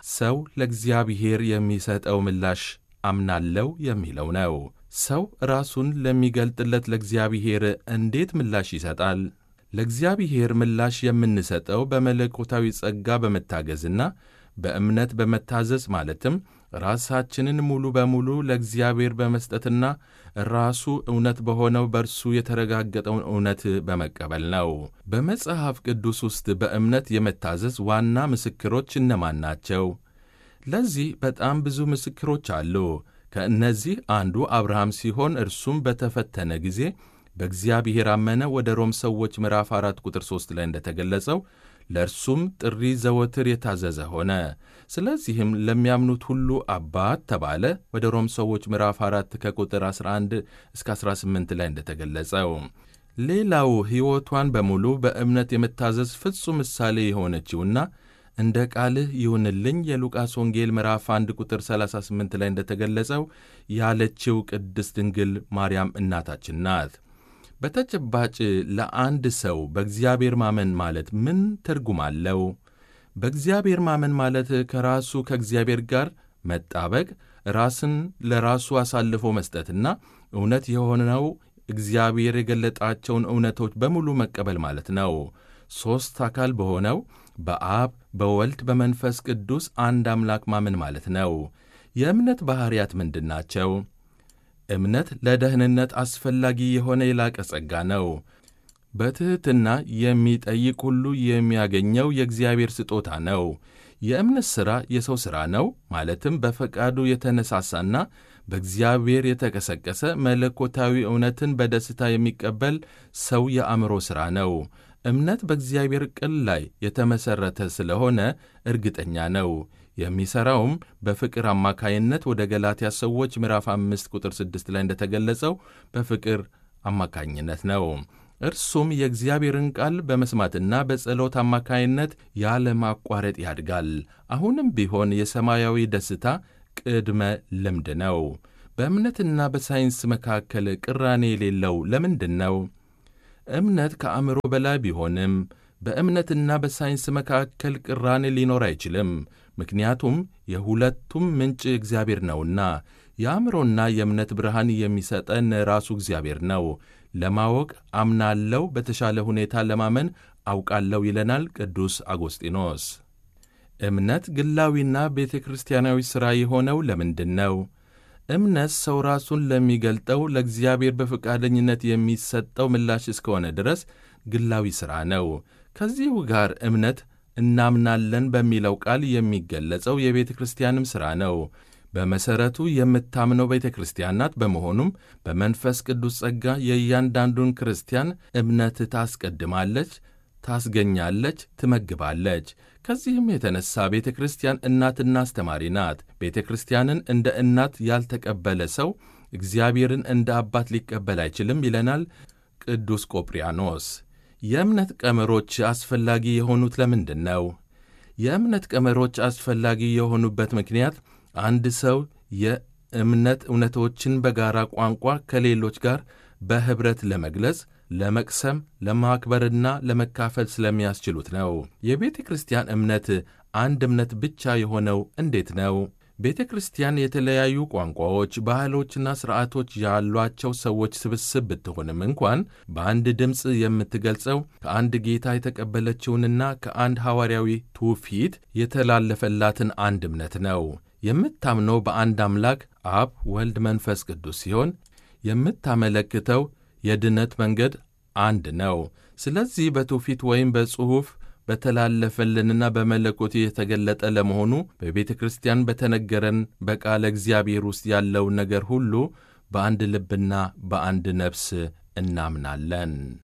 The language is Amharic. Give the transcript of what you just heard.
ሰው ለእግዚአብሔር የሚሰጠው ምላሽ አምናለው የሚለው ነው። ሰው ራሱን ለሚገልጥለት ለእግዚአብሔር እንዴት ምላሽ ይሰጣል? ለእግዚአብሔር ምላሽ የምንሰጠው በመለኮታዊ ጸጋ በመታገዝና በእምነት በመታዘዝ ማለትም ራሳችንን ሙሉ በሙሉ ለእግዚአብሔር በመስጠትና ራሱ እውነት በሆነው በእርሱ የተረጋገጠውን እውነት በመቀበል ነው። በመጽሐፍ ቅዱስ ውስጥ በእምነት የመታዘዝ ዋና ምስክሮች እነማን ናቸው? ለዚህ በጣም ብዙ ምስክሮች አሉ። ከእነዚህ አንዱ አብርሃም ሲሆን እርሱም በተፈተነ ጊዜ በእግዚአብሔር አመነ። ወደ ሮም ሰዎች ምዕራፍ 4 ቁጥር 3 ላይ እንደተገለጸው ለእርሱም ጥሪ ዘወትር የታዘዘ ሆነ። ስለዚህም ለሚያምኑት ሁሉ አባት ተባለ። ወደ ሮም ሰዎች ምዕራፍ 4 ከቁጥር 11 እስከ 18 ላይ እንደተገለጸው ሌላው ሕይወቷን በሙሉ በእምነት የመታዘዝ ፍጹም ምሳሌ የሆነችውና እንደ ቃልህ ይሁንልኝ የሉቃስ ወንጌል ምዕራፍ 1 ቁጥር 38 ላይ እንደተገለጸው ያለችው ቅድስት ድንግል ማርያም እናታችን ናት። በተጨባጭ ለአንድ ሰው በእግዚአብሔር ማመን ማለት ምን ትርጉም አለው? በእግዚአብሔር ማመን ማለት ከራሱ ከእግዚአብሔር ጋር መጣበቅ፣ ራስን ለራሱ አሳልፎ መስጠትና እውነት የሆነው እግዚአብሔር የገለጣቸውን እውነቶች በሙሉ መቀበል ማለት ነው። ሦስት አካል በሆነው በአብ በወልድ በመንፈስ ቅዱስ አንድ አምላክ ማመን ማለት ነው። የእምነት ባሕርያት ምንድን ናቸው? እምነት ለደህንነት አስፈላጊ የሆነ የላቀ ጸጋ ነው። በትሕትና የሚጠይቅ ሁሉ የሚያገኘው የእግዚአብሔር ስጦታ ነው። የእምነት ሥራ የሰው ሥራ ነው። ማለትም በፈቃዱ የተነሳሳና በእግዚአብሔር የተቀሰቀሰ መለኮታዊ እውነትን በደስታ የሚቀበል ሰው የአእምሮ ሥራ ነው። እምነት በእግዚአብሔር ቃል ላይ የተመሠረተ ስለሆነ እርግጠኛ ነው። የሚሠራውም በፍቅር አማካይነት ወደ ገላትያ ሰዎች ምዕራፍ አምስት ቁጥር ስድስት ላይ እንደተገለጸው በፍቅር አማካኝነት ነው። እርሱም የእግዚአብሔርን ቃል በመስማትና በጸሎት አማካይነት ያለ ማቋረጥ ያድጋል። አሁንም ቢሆን የሰማያዊ ደስታ ቅድመ ልምድ ነው። በእምነትና በሳይንስ መካከል ቅራኔ የሌለው ለምንድን ነው? እምነት ከአእምሮ በላይ ቢሆንም በእምነትና በሳይንስ መካከል ቅራኔ ሊኖር አይችልም። ምክንያቱም የሁለቱም ምንጭ እግዚአብሔር ነውና። የአእምሮና የእምነት ብርሃን የሚሰጠን ራሱ እግዚአብሔር ነው። ለማወቅ አምናለው፣ በተሻለ ሁኔታ ለማመን አውቃለሁ ይለናል ቅዱስ አጎስጢኖስ። እምነት ግላዊና ቤተ ክርስቲያናዊ ሥራ የሆነው ለምንድን ነው? እምነት ሰው ራሱን ለሚገልጠው ለእግዚአብሔር በፈቃደኝነት የሚሰጠው ምላሽ እስከሆነ ድረስ ግላዊ ሥራ ነው። ከዚሁ ጋር እምነት እናምናለን በሚለው ቃል የሚገለጸው የቤተ ክርስቲያንም ሥራ ነው። በመሠረቱ የምታምነው ቤተ ክርስቲያን ናት። በመሆኑም በመንፈስ ቅዱስ ጸጋ የእያንዳንዱን ክርስቲያን እምነት ታስቀድማለች፣ ታስገኛለች፣ ትመግባለች። ከዚህም የተነሳ ቤተ ክርስቲያን እናትና አስተማሪ ናት። ቤተ ክርስቲያንን እንደ እናት ያልተቀበለ ሰው እግዚአብሔርን እንደ አባት ሊቀበል አይችልም ይለናል ቅዱስ ቆጵርያኖስ። የእምነት ቀመሮች አስፈላጊ የሆኑት ለምንድን ነው? የእምነት ቀመሮች አስፈላጊ የሆኑበት ምክንያት አንድ ሰው የእምነት እውነቶችን በጋራ ቋንቋ ከሌሎች ጋር በኅብረት ለመግለጽ፣ ለመቅሰም፣ ለማክበርና ለመካፈል ስለሚያስችሉት ነው። የቤተ ክርስቲያን እምነት አንድ እምነት ብቻ የሆነው እንዴት ነው? ቤተ ክርስቲያን የተለያዩ ቋንቋዎች፣ ባህሎችና ሥርዓቶች ያሏቸው ሰዎች ስብስብ ብትሆንም እንኳን በአንድ ድምፅ የምትገልጸው ከአንድ ጌታ የተቀበለችውንና ከአንድ ሐዋርያዊ ትውፊት የተላለፈላትን አንድ እምነት ነው። የምታምነው በአንድ አምላክ አብ፣ ወልድ፣ መንፈስ ቅዱስ ሲሆን የምታመለክተው የድነት መንገድ አንድ ነው። ስለዚህ በትውፊት ወይም በጽሑፍ በተላለፈልንና በመለኮት የተገለጠ ለመሆኑ በቤተ ክርስቲያን በተነገረን በቃለ እግዚአብሔር ውስጥ ያለውን ነገር ሁሉ በአንድ ልብና በአንድ ነፍስ እናምናለን።